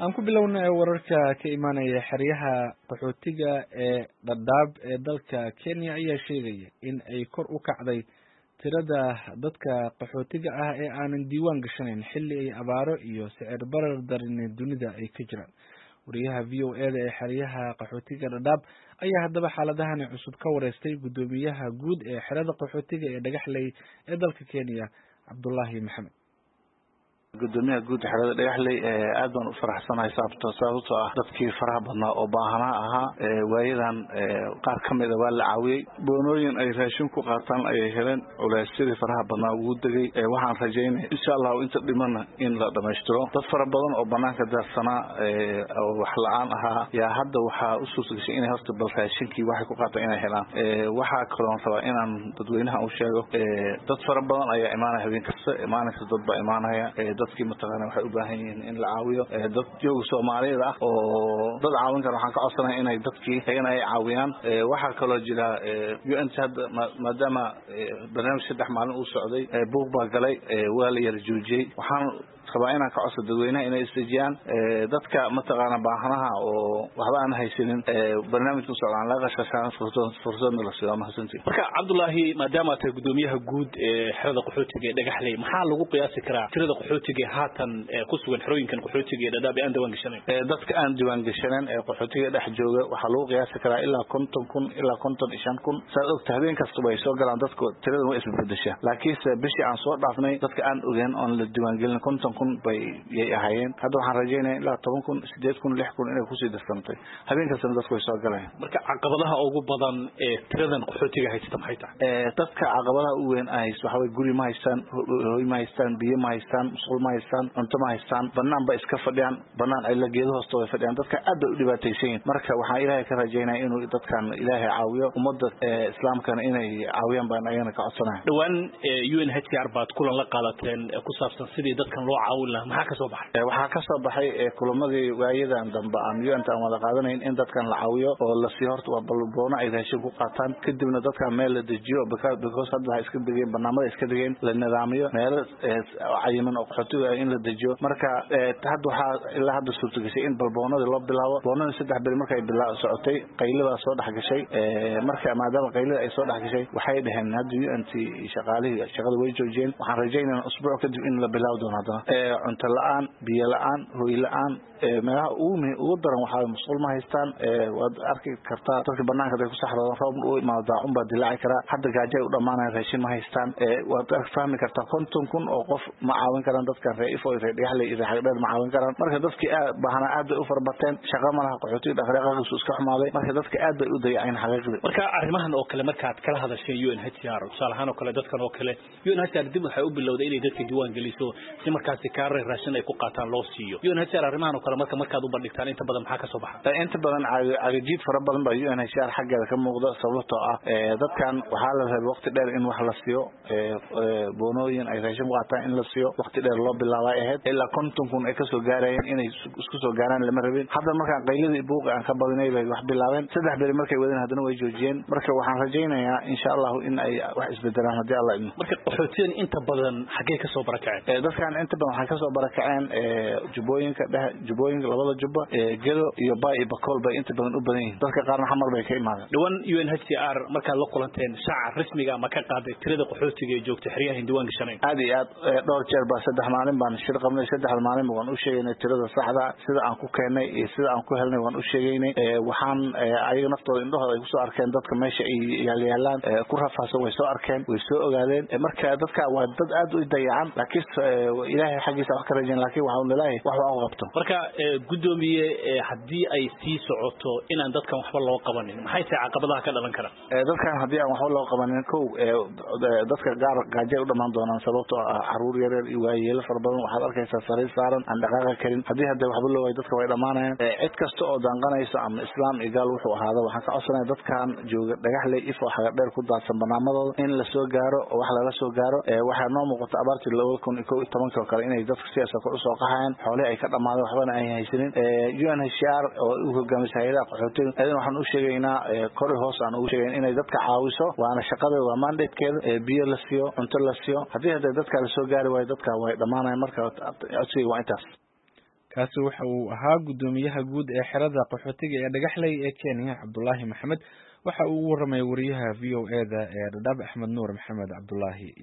aan ku bilownay wararka ka imaanaya xeryaha qaxootiga ee dhadhaab ee dalka kenya ayaa sheegaya in ay kor u kacday tirada dadka qaxootiga ah ee aanan diiwaan gashanayn xilli ay abaaro iyo sicir barar darini dunida ay ka jiraan wariyaha v o eda ee xeryaha qaxootiga dhadhaab ayaa haddaba xaaladahani cusub ka wareystay guddoomiyaha guud ee xerada qaxootiga ee dhagaxley ee dalka kenya cabdullaahi maxamed gudoomiyaha guud xerada dhagaxley aad baan u faraxsanahay sababto sababtoo ah dadkii faraha badnaa oo baahanaa ahaa waayadan qaar ka mida waa la caawiyey boonooyin ay raashin ku qaataan ayay heleen culeysyadii faraha badnaa ugu degay waxaan rajaynaya insha allahu inta dhimana in la dhamaystiro dad fara badan oo banaanka daarsanaa oo wax la-aan ahaa yaa hadda waxaa u suurtagashay inay horta bal raashinkii waxay ku qaataan inay helaan waxaa kaloon rabaa inaan dadweynaha u sheego dad fara badan ayaa imaanaya habeen kasta maalin kasta dad baa imaanaya dadkii mataqaana waxay u baahan yihiin in la caawiyo dad jooga soomaaliyada ah oo dad caawin kara waxaan ka codsanaya inay dadkii ayagana ay caawiyaan waxaa kaloo jira u n hadda maadaama barnaamij saddex maalin uu socday buuq baa galay waa la yara joojiyey waxaan rabaa inaan ka codso dadweynaha inay isdejiyaan dadka mataqaana baahanaha oo waxba aan haysanin barnaamijka socdaan laga qashqashaan fursadna la siiyo mahadsantii marka cabdullaahi maadaama tahay gudoomiyaha guud ee xerada qaxootiga ee dhagaxley maxaa lagu qiyaasi karaa tirada qaxootiga haatan ku sugan xerooyinkan qaxootiga ee dhadhaab ee aan diiwaan gashanayn dadka aan diiwaan gashanan ee qaxootiga dhex jooga waxaa lagu qiyaasi karaa ilaa konton kun ilaa konton iyo shan kun saad ogta habeen kastaba ay soo galaan dadku tiradan way isbedeshaa laakiinse bishii aan soo dhaafnay dadka aan ogeyn oon la diiwaangelin konton kun bay yay ahaayeen hadda waxaan rajaynaya ilaa toban kun sideed kun lix kun inay kusii darsantay habeen kastana dadku way soo galayaan marka caqabadaha ugu badan ee tiradan qaxootiga haysata maxay tahay dadka caqabadaha u weyn ay haysto waxaa guri ma haystaan hoy ma haystaan biyo ma haystaan musqul ma haystaan cunto ma haystaan banaan ba iska fadhiyaan banaan cilla geedo hoosta way fadhiyaan dadka aad bay u dhibaataysan yihin marka waxaan ilaahay ka rajaynaya inuu dadkan ilaahay caawiyo ummadda islaamkana inay caawiyaan baan ayagana ka codsanaya dhowaan u n h r baad kulan la qaadateen ku saabsan sidii dadkan loo caawin lahaa maxaa ka soo baxay waxaa ka soo baxay kulamadii waayadan dambe aan u n ta aan wada qaadanayn in dadkan la caawiyo oo lasii horta waa balboono ay raashin ku qaataan kadibna dadkan meel la dejiyo because hadda waxay iska degeen barnaamada iska degeen la nidaamiyo meelo cayiman oo qaxootiga in la dejiyo marka hadda waxaa ilaa hadda suurtagashay in balboonadii loo bilaabo boonadii saddex beri markay bila socotay qaylidaa soo dhex gashay marka maadaama qaylida ay soo dhex gashay waxay dhaheen hadda u n t shaqaalihii shaqada way joojiyeen waxaan rajaynayna usbuuc kadib in la bilaabi doono haddana cunto la-aan biyo la-aan hoy la-aan meelaha ugu ugu daran waxaa musqul ma haystaan waad arki kartaa dadka banaanka haday ku saxroodaan roob u imaado daacun baa dilaaci karaa hadda gaajo ay u dhamaanayan raashin ma haystaan waad fahmi kartaa konton kun oo qof ma caawin karaan dadkan ree ifo ree dhagaxley iyo ree xagdheer ma caawin karaan marka dadkii aad baahanaa aad bay u farabateen shaqa ma laha qaxootiga dhaqdhaqaaqiisu iska xumaaday marka dadka aad bay u dayaceen xaqiiqdii marka arrimahan oo kale markaad kala hadasheen u n h r tusaale ahaan oo kale dadkan oo kale u n h r dib waxay u bilowday inay dadka diiwaan geliso si markaasi kaare raashin ay ku qaataan loo siiyo u n h r arrimahan oo kale marka markaad u bandhigtaan inta badan maxaa ka soo baxa inta badan cagajiid fara badan baa u n h r xaggeeda ka muuqda sababtoo ah dadkan waxaa la rabay waqti dheer in wax la siiyo boonooyin ay raashin ku qaataan in la siiyo waqti dheer loo bilaabay ahayd ilaa konton kun ay kasoo gaarayeen inay isku soo gaaraan lama rabin hadda markaan qayladii buuqi aan ka badinay bay wax bilaabeen saddex beri markay wadeen haddana way joojiyeen marka waxaan rajaynayaa insha allahu in ay wax isbedelaan haddii alla idmo marka qaxootiyan inta badan xaggee kasoo barakaceen dadkan inta badan waxay kasoo barakaceen jubbooyinka dhexe jubbooyinka labada jubba gedo iyo ba iyo bakool bay inta badan u badan yihiin dadka qaarna xamar bay ka imaadeen dhawaan u n h c r markaad la kulanteen shaaca rasmiga ma ka qaaday tirada qaxootiga ee joogta xeryahan diiwaan gashanayn aad iyo aad dhowr jeer baa saddex maalin baan shir qabnay saddexda maalinba waan u sheegaynay tirada saxda sida aan ku keennay iyo sida aan ku helnay waan u sheegaynay waxaan ayaga naftooda indhahooda ay kusoo arkeen dadka meesha ay yaalyaalaan ku rafaahsan way soo arkeen way soo ogaadeen marka dadka waa dad aad u dayacan laakiin ilaahay xaggiisa wax ka rajayn laakiin waxaa nilaahay wax waa u qabto marka gudoomiye haddii ay sii socoto inaan dadkan waxba loo qabanin maxay tahay caqabadaha ka dhalan kara dadkan haddii aan waxba loo qabanin kow dadka gaar gaajay u dhamaan doonaan sababtoo ah caruur yaryar iyo waayeelo fara badan waxaad arkaysaa sariir saaran aan dhaqaaqa karin haddii hadda waxba loo waayo dadka way dhamaanayaan cid kasta oo danqanaysa ama islaam iyo gaal wuxuu ahaada waxaan ka codsanaya dadkan jooga dhagaxley ifo xaga dheer ku daadsan barnaamadooda in la soo gaaro oo wax lala soo gaaro waxaa noo muuqata abaartii labada kun iyo kow iyo tobanka oo kale inay dadka siyaasa kor usoo qaxayaan xoolihii ay ka dhamaadeen waxbana ay haysanin u n h r oo u hogaamisa hay-adaha qaxootiga ayadana waxaan u sheegaynaa kori hoos aan ugu sheegayn inay dadka caawiso waana shaqadeeda waa mandatekeeda biyo la siiyo cunto la siiyo haddii hadda dadka lasoo gaari waayo dadka way dhamaanayan marka codsiga waa intaas kaasi waxa uu ahaa guddoomiyaha guud ee xerada qaxootiga ee dhagaxley ee kenya cabdulaahi maxamed waxa uu u waramay wariyaha v o e da ee dhadhaab axmed nuur maxamed cabdulaahi